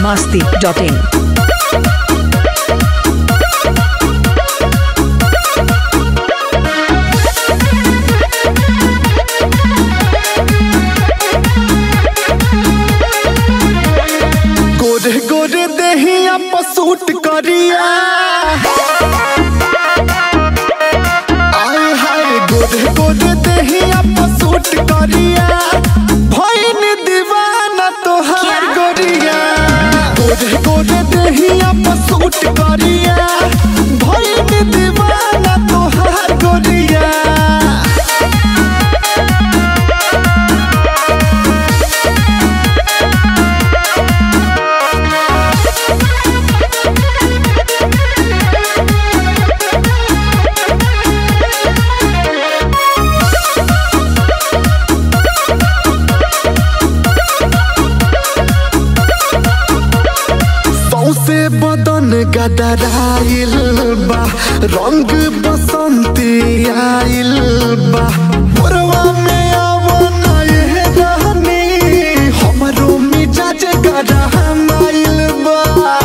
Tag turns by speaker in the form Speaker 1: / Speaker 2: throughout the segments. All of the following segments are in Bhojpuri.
Speaker 1: masti.in.
Speaker 2: गोरे गोरे देहिया पसूट करिया आए हाय गोरे गोरे देहिया पसूट करिया भैन दीवाना तोहार गोरिया गोरे गोरे देहिया पसूट करिया भैन दीवाना तोहार गोरिया सौसे बदन गदराइल बा रंग बसंती आइल बा मोरवा में आवन ये रहनी हमरो मिजाज गरमाइल बा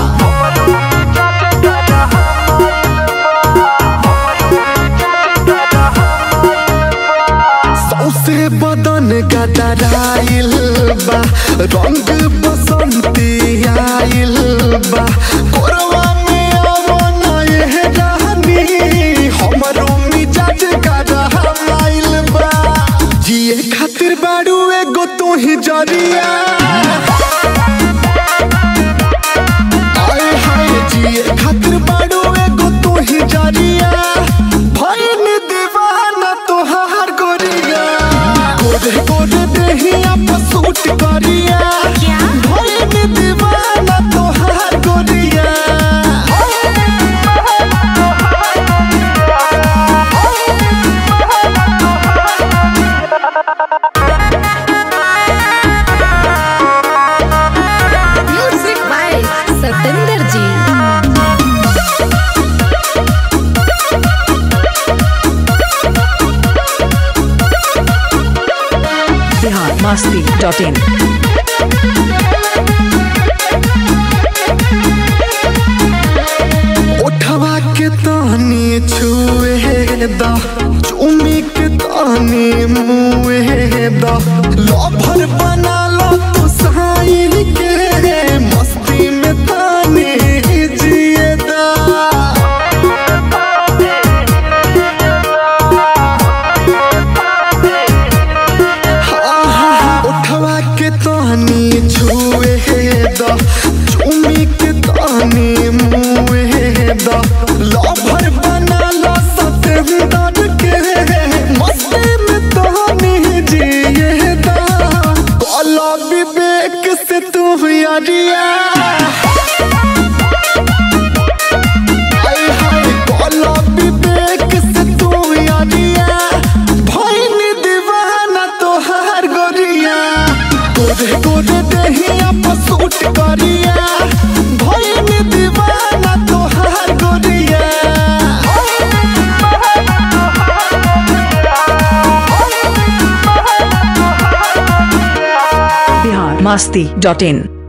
Speaker 2: सौसे बदन गदराइल बा रंग बसंती आइल बा कोरवा में आवन ये रहनी हमरो मिजाज गरमाइल बा जिए खातिर बाड़ू एगो तू ही जरिया आए हाय जिए खातिर बाड़ू एगो तू ही जरिया भैन दीवाना तोहार गोरिया गोरे गोरे देहिया पसूट करिया भैन दीवाना तोहार गोरिया
Speaker 3: म्यूजिक बाय सतेंद्र जी
Speaker 1: Bihar masti.in.
Speaker 2: उठवा के तानी छुए दा चुमी के तानी मुए दा लभर बना लो तू साइन के मस्ती में तानी जिए दा आहा, उठवा के तानी छुए दा चुमी के तानी मुए दा लभर बना लो सतेंदर के मस्ती में तानी जिए दा कला विवेक से तू यारिया आए हाय कला विवेक से तू यारिया भैन दीवाना तोहार गोरिया गोरे गोरे देहिया पसूट करिया भैन दीवाना तोहार गोरिया
Speaker 1: Bihar masti.in.